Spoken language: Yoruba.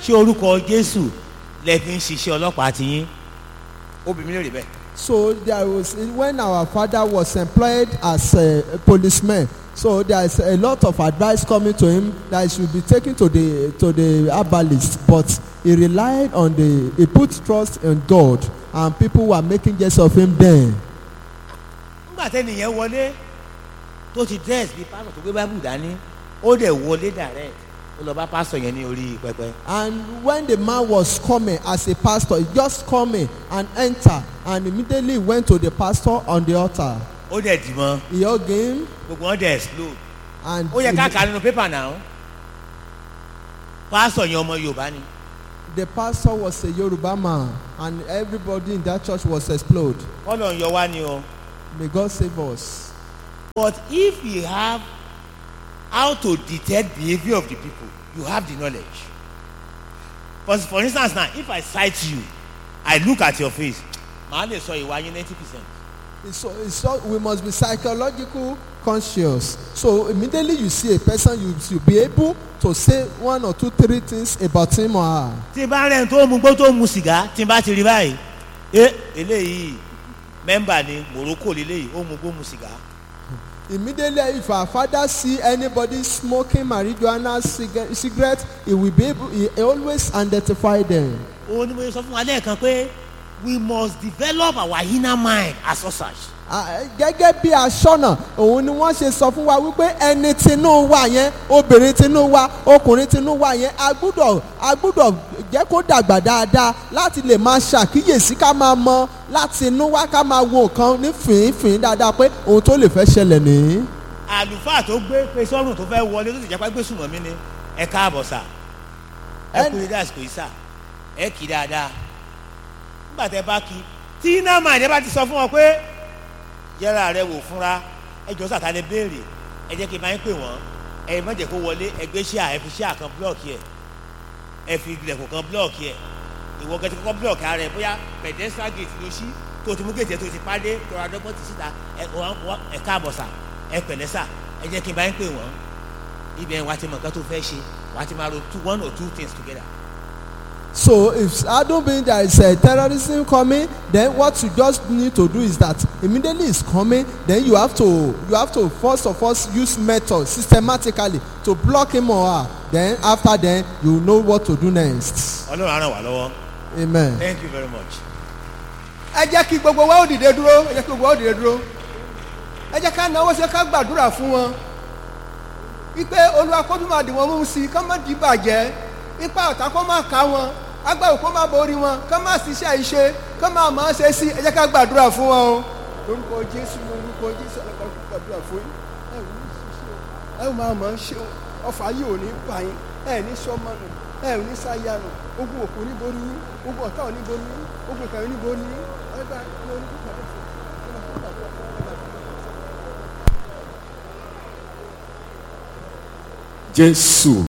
ṣé orúkọ jésù lẹ fi ń ṣiṣẹ́ ọlọ́pàá ti yín obìnrin lè rí bẹ́ẹ̀. So there was when our father was employed as a, a policeman. So there is a lot of advice coming to him that he should be taken to the to the herbalist, but he relied on the he put trust in God, and people were making jest of him then. nígbà tẹ́nìyẹn wọlé tó ti dress bíi pásọ̀ tó gbé bábù dání ó dẹ̀ wọlé direct ó lọ bá pásọ̀ yẹn ní orí pẹpẹ. And when the man was coming as a pastor, he just coming and enter, and immediately went to the pastor on the altar. ó dẹ̀ dì mọ́ He hugged him, gbogbo wọn dẹ̀ explode. and ó yẹ ká he- kà á nínú pépà náà pásọ̀ yẹn ọmọ yorùbá ni the pastor was a Yoruba man, and everybody in that church was explode. kọ́lọ̀ ń yọ wá ni o. May God save us. but if you have how to detect behaviour of the people you have the knowledge for for instance now if i sight you i look at your face màá lè sọ ìwà yín ninety percent It's so, it's so, we must be psychological conscious. So immediately you see a person, you should be able to say one or two, three things about him or her. tí n bá rẹ̀ ń tó mu gbó tó mu sìgá tí n bá ti rí báyìí ẹ eléyìí mẹ́mbà ni morocco leléyìí ó mu gbó mu sìgá Immediately, if our father see anybody smoking marijuana ciga- cigarette, he will be able, he always identify them. òun ni mo sọ fún wa lẹ́ẹ̀kan pé we must develop our inner mind as such. Ah, gẹ́gẹ́ bí aṣọ́nà òun ni wọ́n ṣe sọ fún wa wípé ẹni tinú wa yẹn obìnrin tinú wa ọkùnrin tinú wa yẹn a gbúdọ̀ a gbúdọ̀ jẹ́ kó dàgbà dáadáa láti lè máa ṣàkíyèsí ká máa mọ láti inú wa ká máa wo nǹkan ní fìínfìín dáadáa pé ohun tó lè fẹ́ ṣẹlẹ̀ nìyí. àlùfáà tó gbé pé sọ́run tó fẹ́ wọlé tó sì jápá gbé sùnmọ́ mi ni ẹ káàbọ̀ sà ẹ kú ilé àsìkò yìí sà ẹ kì í dáadáa nígbà tẹ bá kí tí iná máa ní ẹ bá ti sọ fún wọn pé yẹra rẹ wò fúnra ẹ jọ sàtà lè béèrè ẹ jẹ́ kí n máa ń pè wọ́n ẹ má jẹ́ kó wọlé ẹ gbé ṣíà ẹ fi ṣíà kan blọọkì ẹ ẹ fi ilẹ̀kùn kan blọọkì ẹ ìwọ gẹ́gẹ́ kọ́kọ́ blọọkì ara ẹ bóyá pedestrian gate ló ṣí tó ti mú gèjè tó ti pàdé tó ra dọ́gbọ́n ti síta ẹ wọ́n wọ́n ẹ káàbọ̀ sà ẹ pẹ̀lẹ́ sà ẹ jẹ́ kí n bá ń pè wọ́n ibẹ̀ wàá ti mọ̀ nǹkan tó fẹ́ ṣe wàá ti máa ro two one or two things together. So if I don't mean there is a terrorism coming, then what you just need to do is that immediately it's coming, then you have to you have to first of all use method systematically to block him or her. Then after then you know what to do next. ọlọ́run á ràn wá lọ́wọ́ Amen. thank you very much. ẹ jẹ́ kí gbogbo wa ó dìde dúró ẹ jẹ́ kí gbogbo wa ó dìde dúró ẹ jẹ́ ká náwó sí ká gbàdúrà fún wọn wípé olúwa kó tún máa dì wọ́n mú sí i ká má di bàjẹ́ ipa ọ̀tá kó má ká wọn agbára kó má borí wọn ká má ṣiṣẹ́ ìṣe ká má máa ṣe sí ẹ jẹ́ ká gbàdúrà fún wọn o lórúkọ jésù lórúkọ jésù ọlọ́pàá kó gbàdúrà fún yín ẹ ò ní ṣiṣẹ́ o ẹ ò máa máa ṣe o ọfà yìí ò ní bà yín ẹ ní sọmọnù ẹ ò ní sáyànù ogun òkú ní borí yín ogun ọ̀tá ò ní borí yín ogun ìkàwé ní borí yín ẹ bá ẹ ní gbàdúrà fún jésù